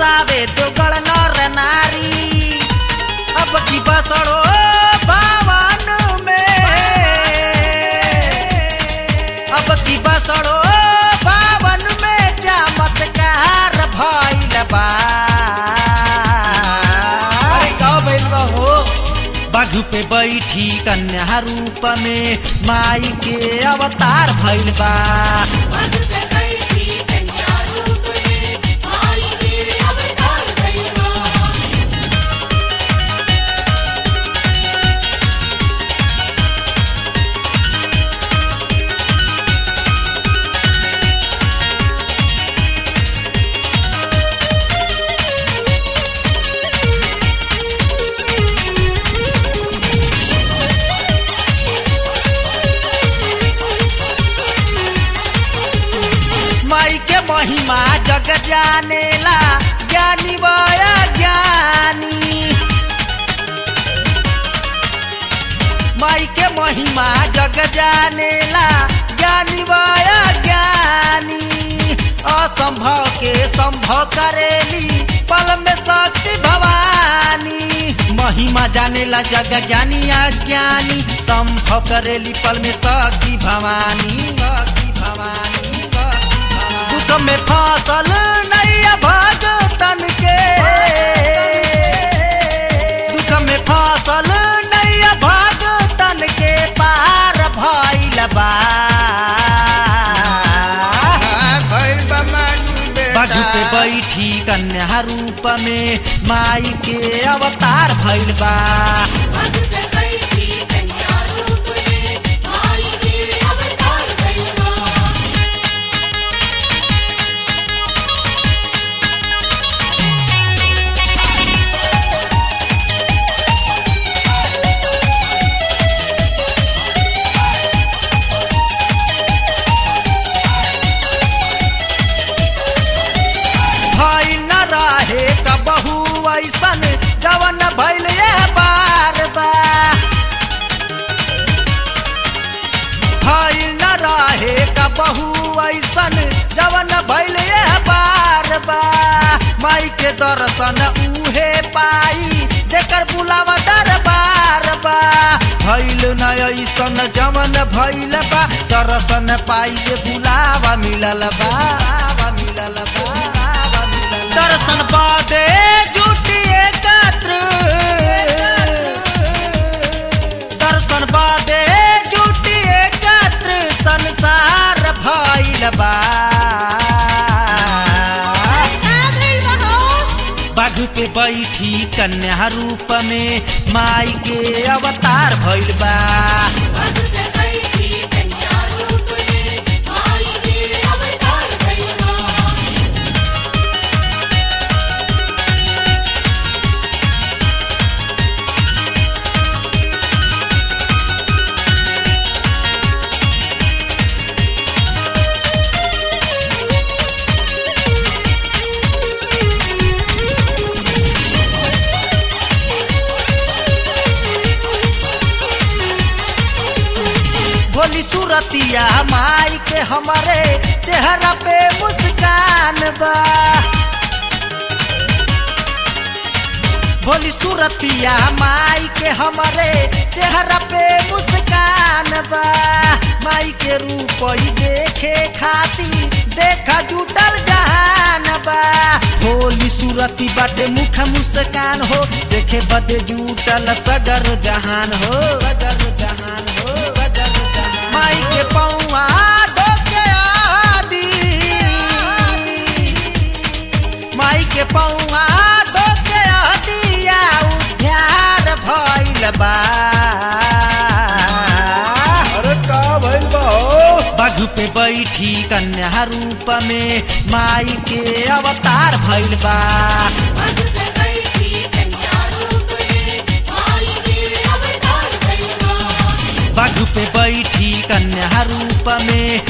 बावे दोगल नर नारी अब की बसड़ो भवन में अब की बसड़ो भवन में चमत्कार भइल बा अरे का भइल बा हो बाघ पे बैठी कन्या रूप में माई के अवतार भइल बा माई के महिमा जग जानेला ज्ञानी बया ज्ञानी माई के महिमा जग जानेला ज्ञानी बया ज्ञानी असंभव के संभव करेली पल में शक्ति भवानी महिमा जानेला जग ज्ञानी अज्ञानी संभव करेली पल में शक्ति भवानी शक्ति भवानी शक्ति भवानी। दुख में फसल नैया भगतन के दुख में फसल नैया भगतन के पार भइल बा भइल बा मानू बाजू पे बेटा बैठी कन्या रूप में माई के अवतार भइल बा भइल न रहे कबहू ऐसन जवन भइल ये बार बा भइल न रहे कबहू ऐसन जवन भइल ये बार बा माई के दर्शन उहे पाई जेकर बुलावा दरबार बा भइल न ऐसन जवन भइल बा दर्शन पाई जे बुलावा मिलल बा बुलावा मिलल बा बुलावा मिलल बा। दर्शन बादे जुटी एकत्र दर्शन बादे जुटी एकत्र संसार भइल बा बाजू पे बैठी कन्या रूप में माई के अवतार भइल बा भोली सूरतिया माई के हमारे चेहरा पे मुस्कान बा भोली सूरतिया माई के हमारे चेहरा पे मुस्कान बा माई के रूप ही देखे खाती देखा जुटल जहान बा भोली सूरती बाटे मुख मुस्कान हो देखे बदे जुटल सगर जहान हो सगर जहान हो सगर जहान माई के पौआ धोके आदी माई के पौआ धोके आदिया उद्यार भइल बा अरे का भइल बा हो बाघ पे बैठी कन्या रूप में माई के अवतार भइल बा बाघ पे बैठी कन्या रूप में